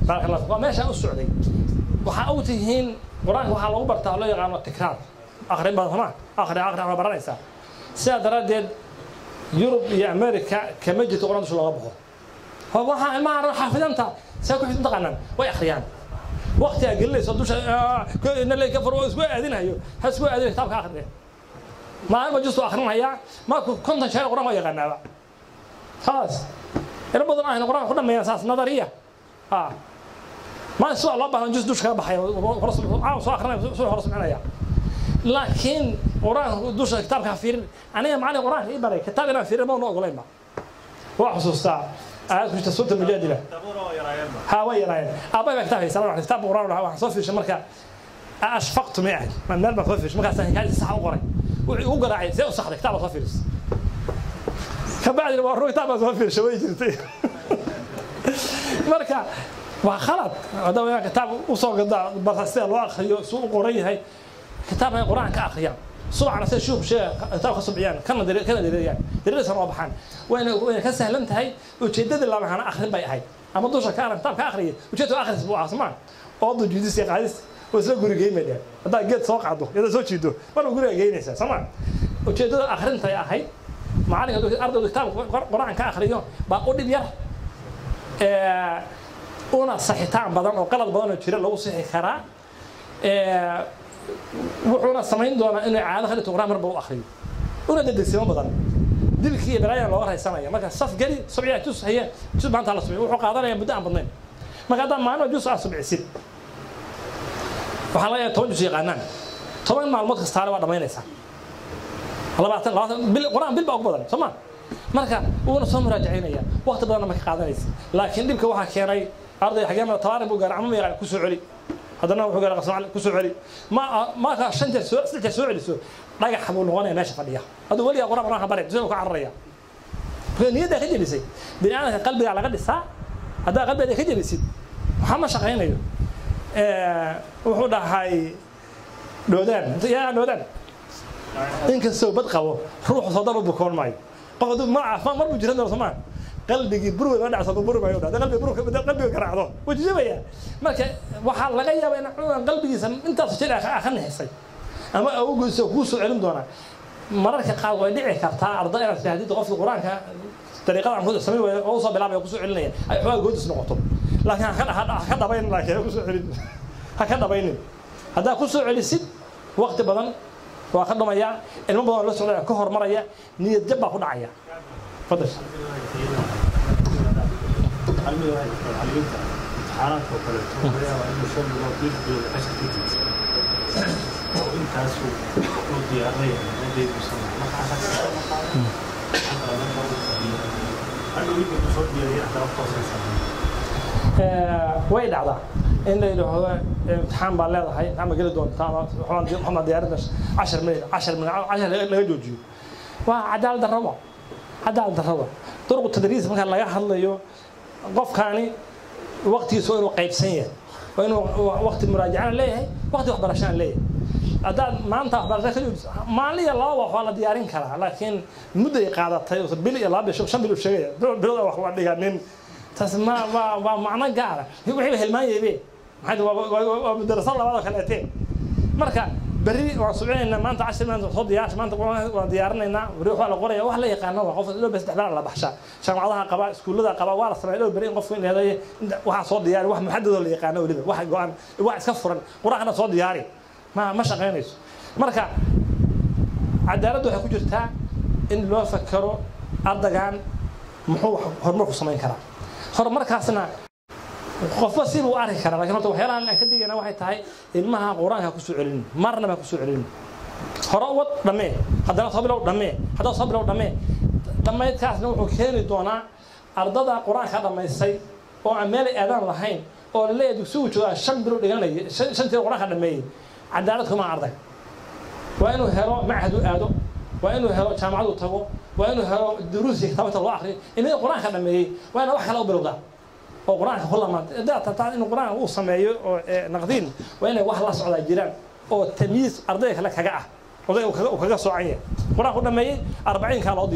baaraka allah waa meeshaan u socday waxaa og tihiin qur-aanka waxaa lagu bartaa oo loo yaqaano tikraar akrin badan somaa akri akri waa baranaysaa sidaa daraaddeed yurub iyo america kama jirto qur-aan dusha looga baxo waxaa ilmaha xaafidanta saa ku xifid taqaanaan way akhriyaan waqti aa gelinayso dusha naley ka furo isku aadinayo ha isku aadinayo kitaabka akhriya maalin justu akhrinaya markuu konton sheer qur-aan waa yaqaanaaba خلاص ina badan ahna qur-aanka ku dhameeyaan saas nadariya ah ma soo loo baahan jus dush kala baxay soo akrinaya soo hor sumcinaya laakiin qur-aanka dusha kitaabka ha fiirin aniga macalin qur-aanka ii baray kitaab inaan fiirin ma noo ogolaynba waa xusuustaa aayad ku jirta suurta mujaadila ha way yaraayeen aabay baa kitaab haysan wax kitaab qur-aan waxaan soo fiirshay marka ashfaqtu ma ahay man meel baan soo fiirshay markaasaan hikaayadii sax u qoray wuxuu ugu garaacay see u saxday kitaab baa soo fiirsay kabacdina waa rug kitaab baa soo fiirshay way jirtay marka waa khalad haddaba inaan kitaab usoo gadaa barta sida loo akriyo suu u qoran yahay kitaabka ay qur-aan ka akhriyaan subcana sida shuuk sheega kitaab ka subciyaan kana kana dareeriyaan dareerisan oo baxaan wayna wayna ka sahlan tahay ujeedadii labahana akhrin bay ahayd ama dusha ka aran kitaab ka akhriya ujeedada akhris buu ahaa somaa oo dujuudis iyo qaadis oo isla guri geymaya haddaa geed soo qaado iyada soo jiido marba guriga geynaysaa somaa ujeedada akhrintay ahayd macalinka ardaydu kitaab qur-aan ka akhriyo baa u dhib yar una saxitaan badan oo qalad badan oo jira lagu sixi karaa wuxuuna samayn doonaa inuu caado ka dhigto qur-aan marba u akhriyo una dedegsimo badan dilkii iyo balaayana looga raysanaya marka saf geli subciya jus haya jus maanta la subciyo wuxuu qaadanaya muddo aan badnayn marka haddaan maalmo jus aa subcisid waxaa laga yaaba toban jus yaqaanaan toban maalmood kastaale waa dhamaynaysaa labaatan labaatan bil qur-aan bil baa ugu badan soo ma marka wuuna soo muraajacaynaya waqti badanna ma ka qaadanaysa laakiin dhibka waxaa keenay arday xagee mara tabaarin buu gaaray ama ma yaqaan ku soo celi haddana wuxuu gaaray qasmacal ku soo celi ma marka shan jeer soo saddex jeer soo celiso dhagax buu noqonaya meesha fadhiya hadduu weligaa qur-aan qur-aanka baray dusha ka cararaya marka niyaddaa ka jebisay bini aadamka qalbigaa laga dhisaa haddaa qalbigaada ka jebisid waxaa ma shaqaynayo wuxuu dhahay dhoodaan yaa dhoodaan inkastoo bad qabo ruuxu soodaba bukoon maayo qof hadduu ma caafimaad mar buu jiran doona somaa qalbigii burwe la dhacso buri maayo dhaa qalbiga burka qalbiga garaacdo wuu jijabaya marka waxaa laga yaabaa in cunugan qalbigiisa intaas jir aa ka nixisay ama awgiisa kuu soo celin doonaa mararka qaar way dhici kartaa arday inaad fahdid qofka qur-aanka dariiqada aan ku samayn waayo oo usoo bilaabaya kusoo celinaya ay xoogaa goodis noqoto laakiin ha ka dhabaynin laakiin ha kusoo celin ha ka dhabaynin haddaa kusoo celisid waqti badan waa ka dhumaya ilmo badan oo la socda ka hormaraya niyad jab baa ku dhacaya fadal imtixaanaadka oo kaleeto laga yaabaa inuu shan bilood lix bilood cashar ka jirto oo intaasuu u diyaarinaya ardayduusan marka casharka hadhow wixii ku soo diyaariya haddana kutoosaysa way dhacdaa in la yidhaahdo imtixaan baa leedahay imtixaan baa geli doontaa waxaan diyaarinta cashar minute cashar minute cashar laga joojiyo waa cadaalad darraba cadaalad darraba duruqu tadriis marka laga hadlayo qofkaani waqtigiisa waa inuu qaybsan yahay waa inuu waqti muraajacana leeyahay waqti waxbarashana leeyahay haddaad maanta waxbarasho ka joojiso maalin iyo laba wax waa la diyaarin karaa laakiin mudday qaadatay bil iyo laba bil shan bil uu sheegaya bilood wax waa dhiganin taas ma waa waa macno gaara wixiiba hilmaanyaybe maxay waa madarasa labaad oo kaleete marka berri waan subcinaynaa maanta cashir maanta soo diyaarsha maanta waan diyaarinaynaa berri waxaa la qoraya wax la yaqaano waa qof dhow saddex baa la baxshaa jaamacadaha qaba iskuullada qaba waa la sameeya dhow berri in qofku in leedahay waxaa soo diyaari wax muxadadoo la yaqaano weliba wax go-an wax iska furan qur-aankana soo diyaari ma ma shaqaynayso marka cadaaladdu waxay ku jirtaa in loo fakero ardaygan muxuu horumarku samayn karaa horumarkaasna qofba siba u arki karaa lakin horta waxyaalahan aan ka digayna waxay tahay ilmaha qur-aanka kusoo celinin marna baa kusoo celinin hore wad dhammee haddana soo bilow dhammee haddana soo bilow dhammee dhammaydkaasna wuxuu keeni doonaa ardada qur-aanka dhammaystay oo aan meel aadaan lahayn oo laleeyahay dugsigu joogaa shan bilow dhiganaya shantii qur-aanka dhammeeyey cadaalad kuma arday waa inuu helo machad u aado waa inuu helo jaamacad u tago waa inuu helo duruusi kitaabta loo akriyo ilmihii qur-aanka dhammeeyey waa ina wax kale u bilowdaa oo qur-aanka ku lamaanta haddaad tartaan inuu qur-aanka uu sameeyo oo naqdiin waa inay wax la socdaa jiraan oo tamyiis ardayga kale kaga ah odayga uu kaga soocan yahay qur-aanka u dhameeyey arbaciinkaa loo diyaarshay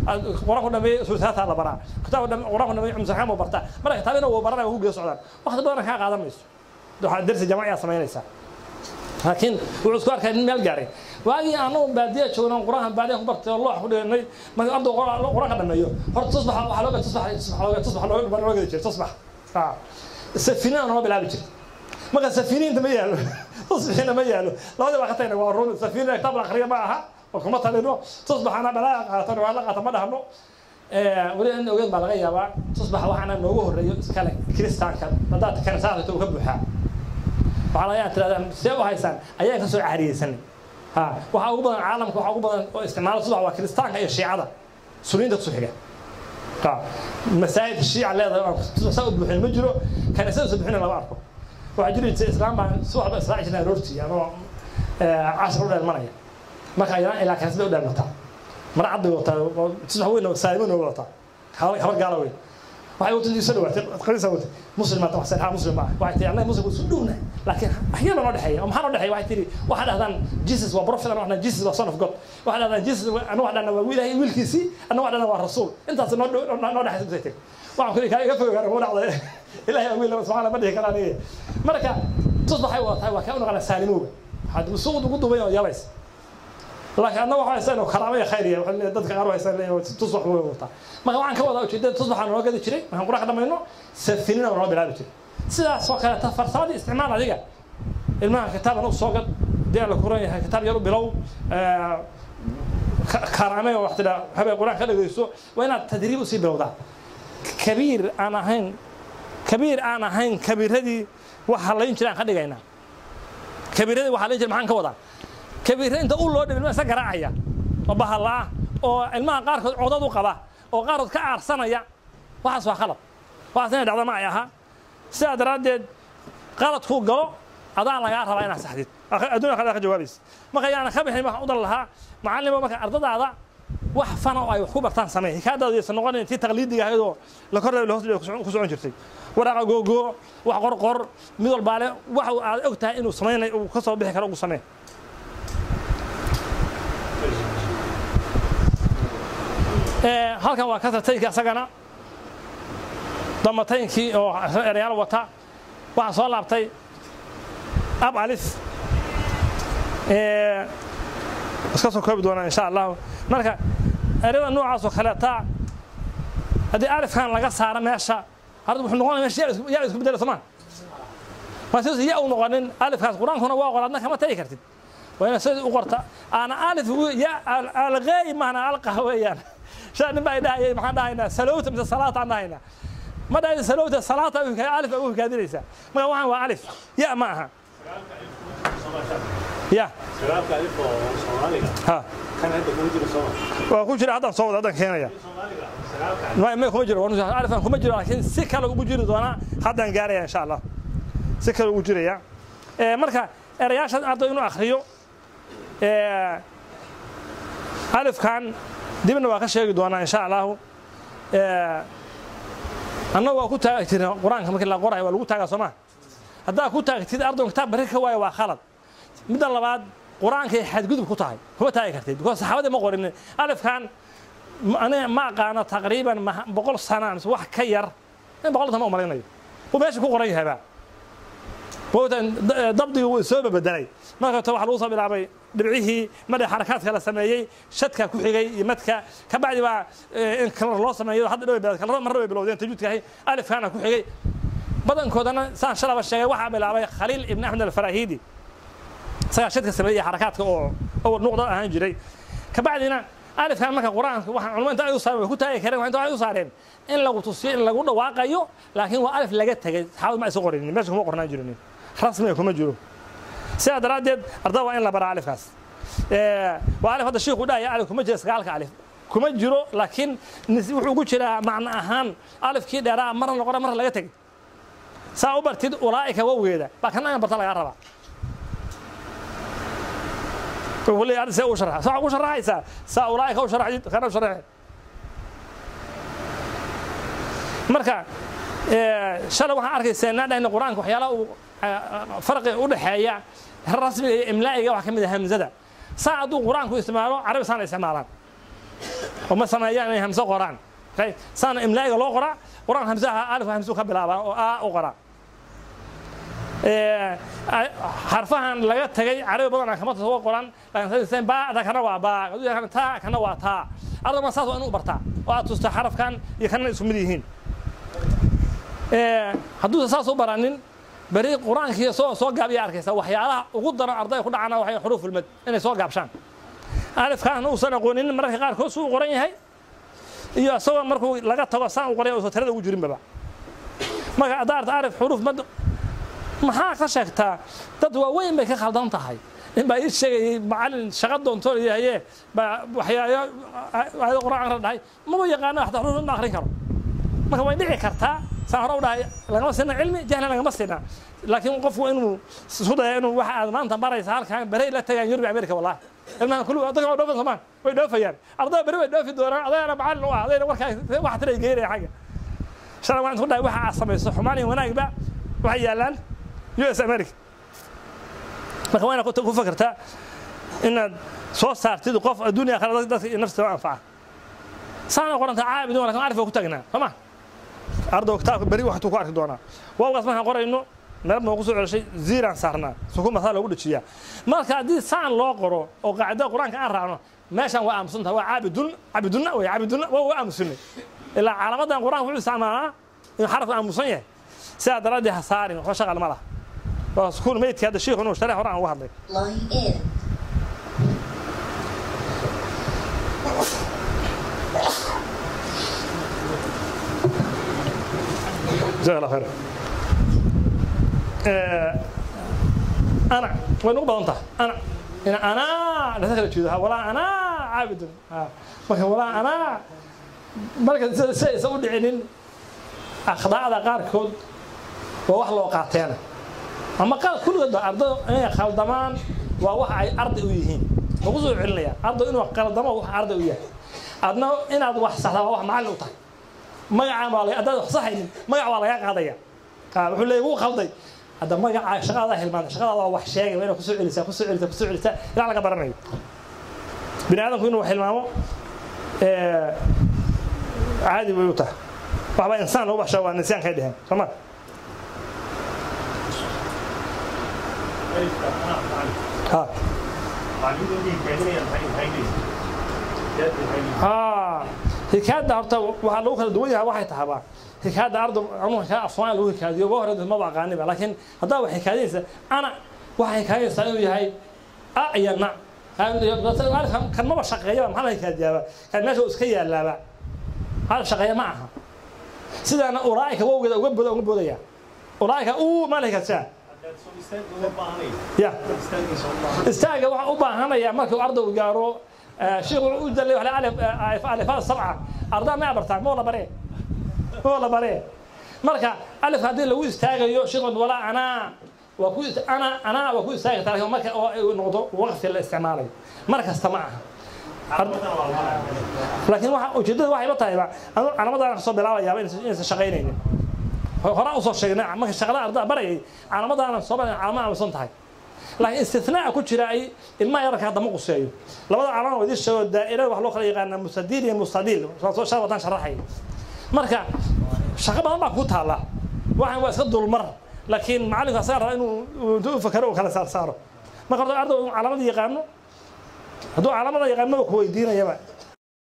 qur-aanku dhameeyey suusaata la baraa kitaabku dhame qur-aanku dhameeyey cumsaxaan buu bartaa marka kitaabina wuu baranaya waa ku gees socdaan waqti badan kaa qaadan mayso waxaa dersi jamaciyaa samaynaysaa laakiin wuxuu isku arkay nin meel gaaray waagii anagu baadiya joognan qur-aanka baadiya ku bartay oo loox ku dhiganay marka arduu qur-aanka dhameeyo horta tusbax waxaa looga tusbax tusbax looga looga gedi jiray tusbax safiniina noo bilaabi jiray marka safiniinta ma yaalo tusbixiina ma yaalo labadii baa ka tagna waa run safiniina kitaab la akhriya ma aha oo kuma talino tusbaxana dhalaa qaatan waa la qaata ma dhahno weli in ogeyn baa laga yaabaa tusbax waxaana noogu horreeyo iskale kiristaanka haddaad kanisaadka uu ka buuxaa waxaa laga yaabaa tirahdaan see u haysaan ayaan ka soo caariyeysanay ha waxaa ugu badan caalamka waxaa ugu badan oo isticmaala tusbax waa kiristaanka iyo shiicada suniinta kusoo xiga masaajid shiica leedahay aan tusbax saa u buuxin ma jiro kaniisada soo buuxina lama arko waxaa jiri jirtay islaam baan subaxba israaci jirnay aroortii anoo cashar u dheelmanaya marka ayaan ilaa kaniisada u dheelmataa mara cad bay wataa tusbax weyn oo saalimo noo wataa habar gaala weyn waxay wata soo dhawaatay qaliisa wata muslim maanta wax saxa muslim ah waxay tiri annaga muslim isu dhowna laakiin waxyar noo dhexeeya oo maxaa noo dhexeeya waxay tiri waxaa dhahdaan jesus waa prophet anaa waxna jesus waa son of god waxaa dhahdaan jesus anaa wax dhahna waa ilaahay wiilkiisii anaa wax dhahna waa rasuul intaas noo noo dhexeysa intay tiri waxaan kuli kaa iga fogaan ugu dhacday ilaahay awiil subxaana ma dhihi karaan iyaga marka tusbaxay watahay waa kaa u naqana saalimowga waxaad suuqd ugu duubay oo yabaysa laakiin annaga waxaa haystaan oo karaamo iyo khayr iyo dadka qaar haystaan tusbax way wataa marka waxaan ka wadaa ujeedada tusbaxaa noo gadi jiray markaan quraanka dhamayno safinina noo bilaabi jiray sidaas oo kaleeta farsamadii isticmaal adiga ilmaha kitaaban u soo gad dee la kuran yahay kitaab yar u bilow karaame oo wax tidhaa habeen quraan ka dhagayso waa inaad tadriib usii bilowdaa kabiir aan ahayn kabiir aan ahayn kabiiradii wax halayn jiray aan ka dhigaynaa kabiiradii wax halayn jiray maxaan ka wadaa kabiirra inta u loo dhibin isa garaacaya oo bahallaa oo ilmaha qaarkood codad u qaba oo qaarkood ka aarsanaya waxaas waa qalad waxaas inay dhacdo ma ay ahaa sidaa daraaddeed qaladkuu galo adaa lagaa rabaa inaad saxdid adduunya kale ka jawaabaysa marka yaana ka bixin waxaan u dan lahaa macallimo marka ardadaada wax fana oo ay wax ku bartaan samee hikaadaadu yaysan noqonayn tii taqliidiga ahayd oo la kor la hoos ku socon jirtay waraaqa googoo wax qorqor mid walbaale wax aad og tahay inuu samaynay uu ka soo bixi karo ugu samee halkan waa kasrataynkii asagana damataynkii oo erayaal wata waxaa soo laabtay ab alif iska soo koobi doonaa insha allahu marka erada noocaas oo kaleeta haddii alifkan laga saaro meesha hadda wuxuu noqonaya meesha yaa isku bedela somaa ma sidaas ya u noqonin alifkaas qur-aankuna waa qoraadna kama tagi kartid waa inaad sidii u qorta aana alif ya alqeey maana alqa weeyaan shaa nin baa dhahayay maxaan dhahaynaa salowta mise salaata aan dhahaynaa ma dhahayn salowta salaata alif ugu hikaadinaysaa marka waxaan waa alif ya ma aha ya sagaalka alif oo soomaaliga ha kan hadda kuma jiro sooma waa ku jira haddaan soo wada haddaan keenaya soomaaliga sagaalka may may kuma jiro waa alifan kuma jiro laakiin si kale ugu jiri doonaa haddaan gaaraya insha allah si kale ugu jiraya marka erayaashan arday inuu akhriyo alifkan dibna waa ka sheegi doonaa insha allahu annagu waa ku taagi jirna qur-aanka markii la qorayo waa lagu taagaa soo maa haddaa ku taagtid ardaygu kitaab bari ka waayo waa khalad midda labaad qur-aankay xadgudub ku tahay kuma taagi kartid because saxaabadii ma qorin alifkan aniga ma aqaano taqriiban boqol sana mise wax ka yar in boqolta ma umalaynayo uu meesha ku qoran yahayba mootan dabdigi wuu soo bedelay marka waxaa lagu soo bilaabay dhibcihii madha xarakaadka la sameeyey shadka ku xigay iyo madka ka bacdi baa in kalar loo sameeyo hadda dhow bilad kalar marna way bilowdeen tajuudka ahay alifkaana ku xigay badankoodana saan shalaba sheegay waxaa bilaabay khaliil ibn axmed alfarahidi isagaa shadka sameeyey xarakaadka oo oo nuqda ahaan jiray ka bacdina alifkan marka qur-aanka waxa culmo inta ay u saareen way ku taagi kareen inta ay u saareen in lagu tusiyo in lagu dhawaaqayo laakiin waa alif laga tegay saxaabad ma aysan qorinin meesha kuma qornaan jirin rasmiga kuma jiro sidaa daraaddeed ardada waa in la baraa alifkaas waa alif hadda shiiku dhahaya alif kuma jira sagaalka alif kuma jiro laakiin wuxuu ku jiraa macno ahaan alifkii dheeraa marna noqona marna laga tegay saa u bartid ulaa'ika wowgeeda baa kana in barta lagaa rabaa wuxuu leeyahay see u sharaxa saa ugu sharaxaysaa saa ulaa'ika u sharaxdid kana u sharaxe marka shalay waxaan arkaysaa naa dhahna qur-aanka waxyaalaha uu farqi u dhexeeya rasmiga iyo imlaa'iga waxaa ka mid ah hamzada saa hadduu qur-aanku isticmaalo carabi saana isticmaalaan oo ma sameeyaan inay hamso qoraan okay saana imlaa'iga loo qoraa quraan hamsaha alif hamsu ka bilaabaa oo a u qoraa xarfahan laga tagay carabi badan kama soo qoran laakiin baada kana waa baa taa kana waa taa ardayga saas waa inuu bartaa oo aad tusta xarafkan iyo kana isku mid yihiin hadduusan saas u baranin beri qur-aankii soo soo gaabiya arkaysa waxyaalaha ugu daran ardayga ku dhacana waxay xuruufulmad inay soo gaabshaan alifkaasna uusan aqoonin mararka qaarkood suu qoran yahay iyo isagoo markuu laga tago saan u qoray uusan tirada ugu jirinbaba marka haddaa arta alif xuruuf mad maxaa ka sheegtaa dad waaweyn bay ka khaldan tahay in baa ii sheegayay macalin shaqa doontoon yahaye baa waxyaalo aayado quraan ra dhahay maba yaqaano xataa xuruuf ma akrin karo marka way dhici kartaa saan hore u dhahay lagama sina cilmi jahlan lagama sina laakiin qofku inuu isku daya inuu waxa aad maanta baraysa halkan berey la tagaan yurbi america wallahi ilmahan kullu dadka waa dhoofan somaan way dhoofayaan ardayda beri way dhoofi doonaan adayana macalin u ah adayna warkaa wax tiray geynaya xagga shalay waan isku dhahay waxa aad samayso xumaan iyo wanaagba waxay yaalaan US America marka waa inaad ku fakartaa inaad soo saartid qof adduunya kale dadka iyo naftiisa anfaca saana qoranta caabid oo laakiin arif ku tagnaa soma ardo kitaabka beri waxtu ku arki doonaa waawgaas markaan qorayno meel baan ku soo celishay ziiraan saarnaa sukun basaa loogu dhajiyaa marka haddii saan loo qoro oo qaacidada qur-aanka aan raacno meeshaan waa aamusan tahay waa caabidun caabidunna wey caabidunna waa waa aamusanay ilaa calaamadan qur-aanka wuxuu isticmaalaa inuu xarafka aamusan yahay sidaa daraaddeed ha saarin waxba shaqal ma laha waa sukuun meydkii hadda shiikhu inuu sharax hore aan uga hadlay Line in. جزاك الله خير انا وين ugu badan tahay ana ina ana la kala jeedo walaa ana caabid marka walaa ana marka si aysan u dhicinin akhdaacda qaarkood waa wax loo qaateena ama qaar kulligood ba arday inay khaldamaan waa wax ay arday u yihiin lagu soo celinaya arday inuu khaldamo wax arday u yahay adna inaad wax saxdaa waa wax macallin u tahay magacaan waa laga haddaad wax saxaynin magac waa laga qaadaya wuxuu leeyahy wuu khalday hadda magaca shaqadaa hilmaanta shaqadaa waa wax sheegay waa inaad kusoo celisaa kusoo celisaa kusoo celisaa ilaa laga baranayo bini aadamku inuu wax hilmaamo caadi bay u tahay waxba insaan lagu bashaa waa nisyaan kay dheheen soo ma ha ها hikaada horta waxaa lagu kala duwan yahay waxay tahaba hikaada arday anuu hikaa af soomaali lagu hikaadiyo uga hore maba aqaaniba laakiin haddaa wax hikaadinaysa ana waxay hikaadinaysaa inuu yahay a iyo na kan maba shaqeeyaba maxaa la hikaadiyaaba kan meesha uu iska yaalaaba hal shaqeeya ma aha sidaana ulaa'ika wowgeeda uga boda uga boodaya ulaa'ika uu ma la hikaadsaa ya istaaga waxaa u baahanaya markuu ardaygu gaaro شيخ وجد لي ألف ألف سبعة أرضا ما أبرتها مو ولا بري مو ولا بري مركا ألف هذه لو يستاجيو شيخ ولا أنا وكويس أنا أنا وكويس تاجي ترى مركا نقطة وقف الاستعمالي مركا استمعها لكن واحد وجدت واحد بطيء أنا أنا ما أدري أحسب بلا يا بين إنس شقينين هراء وصل شقينا ما شغلة أرضا بري أنا ما أدري أحسب أنا ما أحسن تاي laakiin istinaa ku jira ay ilmaha yararka hadda ma quseeyo labada calan oo idin sheego daa'irada wax loo kala yaqaana mustadiil iyo mustadiil soo shan wadaan sharaxay marka shaqo badan baa ku taala waxaan waa iska dulmar laakiin macallinku asaga raba inuu intuu u fakaro uu kala saar saaro marka horta arday calaamada yaqaano hadduu calaamada yaqaan maba ku weydiinayaba